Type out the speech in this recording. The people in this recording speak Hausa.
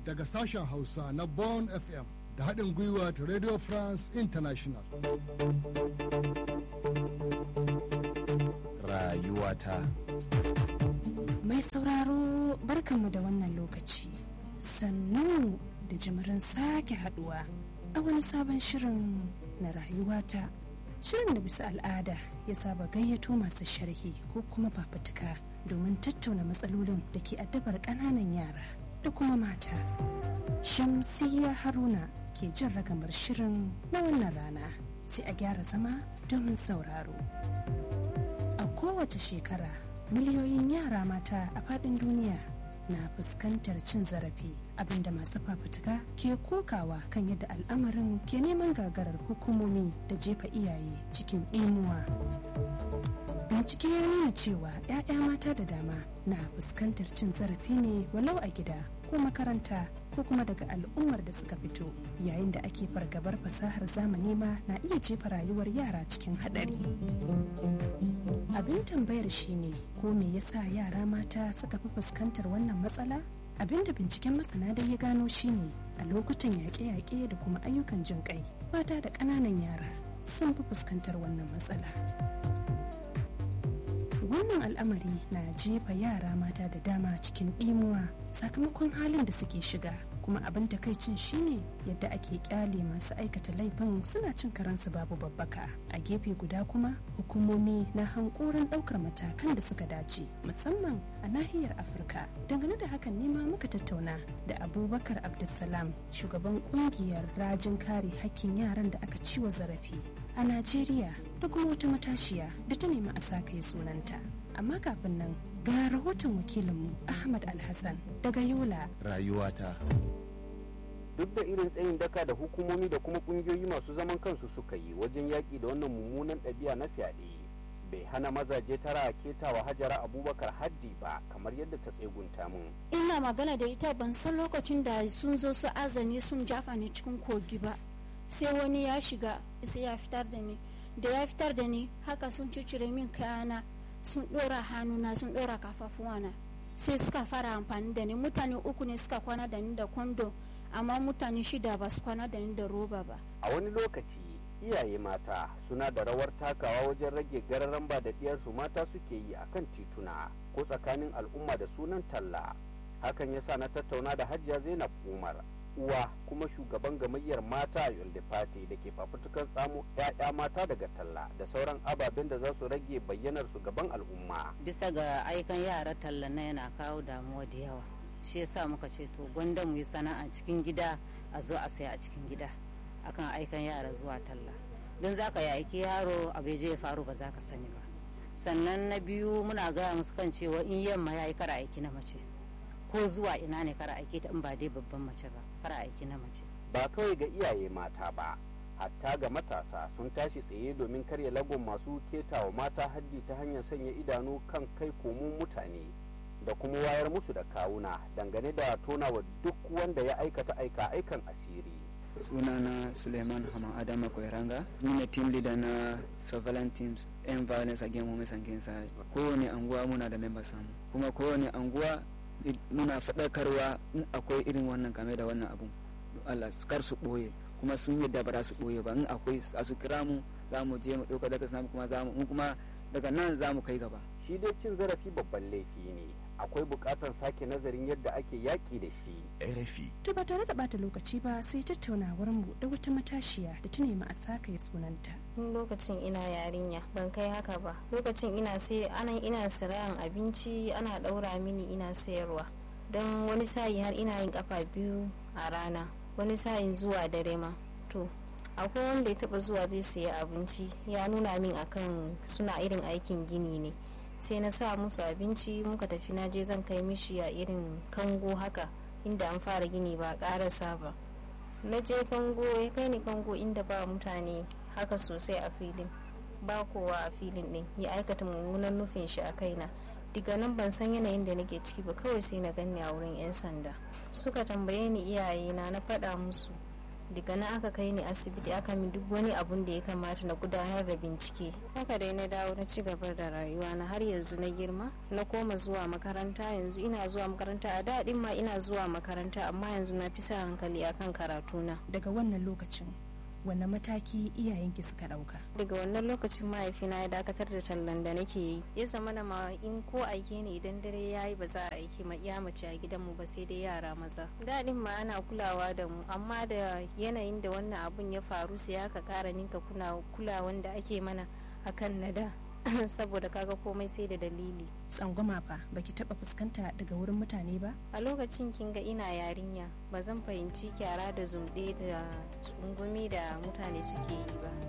daga sashen Hausa na Bon FM da haɗin gwiwa ta Radio France International. Rayuwata. Mai sauraro barkanmu da wannan lokaci. Sannu da jimirin sake haduwa a wani sabon shirin na rayuwata. Shirin da bisa al'ada ya saba gayyato masu sharhi ko kuma fafutuka domin tattauna matsalolin da ke addabar ƙananan yara da kuma mata. Shamsiyya Haruna ke jan ragamar shirin na wannan rana sai a gyara zama domin sauraro. A kowace shekara miliyoyin yara mata a faɗin duniya na fuskantar cin zarafi abinda masu fafutuka ke kokawa kan yadda al'amarin ke neman gagarar hukumomi da jefa iyaye cikin imuwa bincike ya nuna cewa 'ya'ya mata da dama na fuskantar cin zarafi ne walau a gida ko makaranta ko kuma daga al'ummar da suka fito yayin da ake fargabar fasahar zamani ma na iya jefa rayuwar yara cikin haɗari abin tambayar shine ko me yasa yara mata suka fi fuskantar wannan matsala abin da binciken masana dai ya gano shine a lokutan yaƙe-yaƙe da kuma ayyukan jin ƙai mata da ƙananan yara sun fi fuskantar wannan matsala wannan al'amari na jefa yara mata da dama cikin ɗimuwa sakamakon halin da suke shiga kuma abin takaicin shine yadda ake kyale masu aikata laifin suna cin karansu babu babbaka a gefe guda kuma hukumomi na hankoron daukar matakan da suka dace musamman a nahiyar afirka dangane da hakan nema muka tattauna da abubakar abdulsalam shugaban kungiyar rajin kare hakkin yaran da aka ciwa zarafi a najeriya da kuma wata matashiya da ta nemi a sa kai sunanta amma kafin nan ga rahoton wakilinmu ahmad alhassan daga yola Rayuwata. duk da irin tsayin daka da hukumomi da kuma kungiyoyi masu zaman kansu suka yi wajen yaƙi da wannan mummunan ɗabi'a na fyaɗe bai hana mazaje tara ketawa hajara abubakar haddi ba kamar yadda ta tsegunta mun ina magana da ita ban san lokacin da sun zo su azani sun jafa ni cikin kogi ba sai wani ya shiga sai ya fitar da ni da ya fitar da ni haka sun cicire min kayana sun ɗora hannuna sun ɗora kafafuwana sai suka fara amfani da ni mutane uku ne suka kwana da ni da kwando amma mutane shida ba su kwana da ni da roba ba a wani lokaci iyaye mata suna da rawar takawa wajen rage gararan ba da diyarsu mata suke yi akan tituna ko tsakanin al'umma da sunan talla hakan yasa na tattauna da hajiya zainab umar uwa kuma shugaban gamayyar mata a yolde party da ke fafutukan tsamo 'ya'ya mata daga talla da sauran ababen da za su rage bayyanar su gaban al'umma bisa ga aikan yara talla na yana kawo damuwa da yawa shi yasa muka ce to gwanda mu yi sana'a cikin gida a zo a saya a cikin gida akan aikan yara zuwa talla don za ka aiki yaro abu je ya faru ba za ka sani ba sannan na biyu muna gaya musu kan cewa in yamma ya yi kara aiki na mace ko zuwa ina ne kara aiki ta in ba dai babban mace ba kara aiki na mace ba kawai ga iyaye mata ba hatta ga matasa sun tashi tsaye domin karya lagon masu ketawa mata haddi ta hanyar sanya idanu kan kai komun mutane da kuma wayar musu da kawuna dangane da tonawa duk wanda ya aikata aika aikan asiri sunana suleiman hama adama koiranga ni ne team leader na surveillance teams end violence against women and cancer kowane anguwa muna da members samu kuma kowane anguwa muna faɗakarwa in akwai irin wannan game da wannan abun Allah kar su ɓoye kuma sun yadda ba za su ɓoye ba in akwai a su kira mu za mu je mu ɗauka daga samu kuma za mu kuma daga nan za mu kai gaba shi dai cin zarafi babban laifi ne akwai buƙatar sake nazarin yadda ake yaƙi da shi RFI. to ba tare da bata lokaci ba sai tattaunawar mu da wata matashiya da ta nemi a sa kai sunanta lokacin ina yarinya ban kai haka ba lokacin ina sai anan ina sirayan abinci ana ɗaura mini ina sayarwa don wani sa'i har ina yin kafa biyu a rana wani sa'in zuwa dare ma to akwai wanda ya taba zuwa zai saya abinci ya nuna min akan suna irin aikin gini ne sai na sa musu abinci muka tafi na je zan kai mishi a irin kango haka inda an fara gini ba karasa ba na je kango ya kai ni kango inda ba mutane haka sosai a filin ba kowa a filin din ya aikata mummunan nufin shi a kaina diga nan ban san yanayin da nake ciki ba kawai sai na ganni a wurin 'yan sanda suka tambaye ni iyayena na faɗa musu daga nan aka kai ni asibiti aka min duk wani abun da ya kamata na gudanar da bincike haka dai na dawo na ci gaba da rayuwa na har yanzu na girma na koma zuwa makaranta yanzu ina zuwa makaranta a daɗin ma ina zuwa makaranta amma yanzu na fi sa hankali akan karatuna daga wannan lokacin wanne mataki iyayenki suka ɗauka daga wannan lokacin mahaifina ya dakatar da tallan da nake yi ya zama na ma in ko aike ne idan dare ya yi ba za a aiki ma iya mace a gidanmu ba sai dai yara maza daɗin ma ana kulawa da mu amma da yanayin da wannan abun ya faru sai aka ƙara ninka kulawan da ake mana akan na da saboda kaga komai sai da dalili tsangwama fa baki taba fuskanta daga wurin mutane ba a lokacin kin ga ina yarinya ba zan fahimci kyara da zumɗe da tsungumi da mutane suke yi ba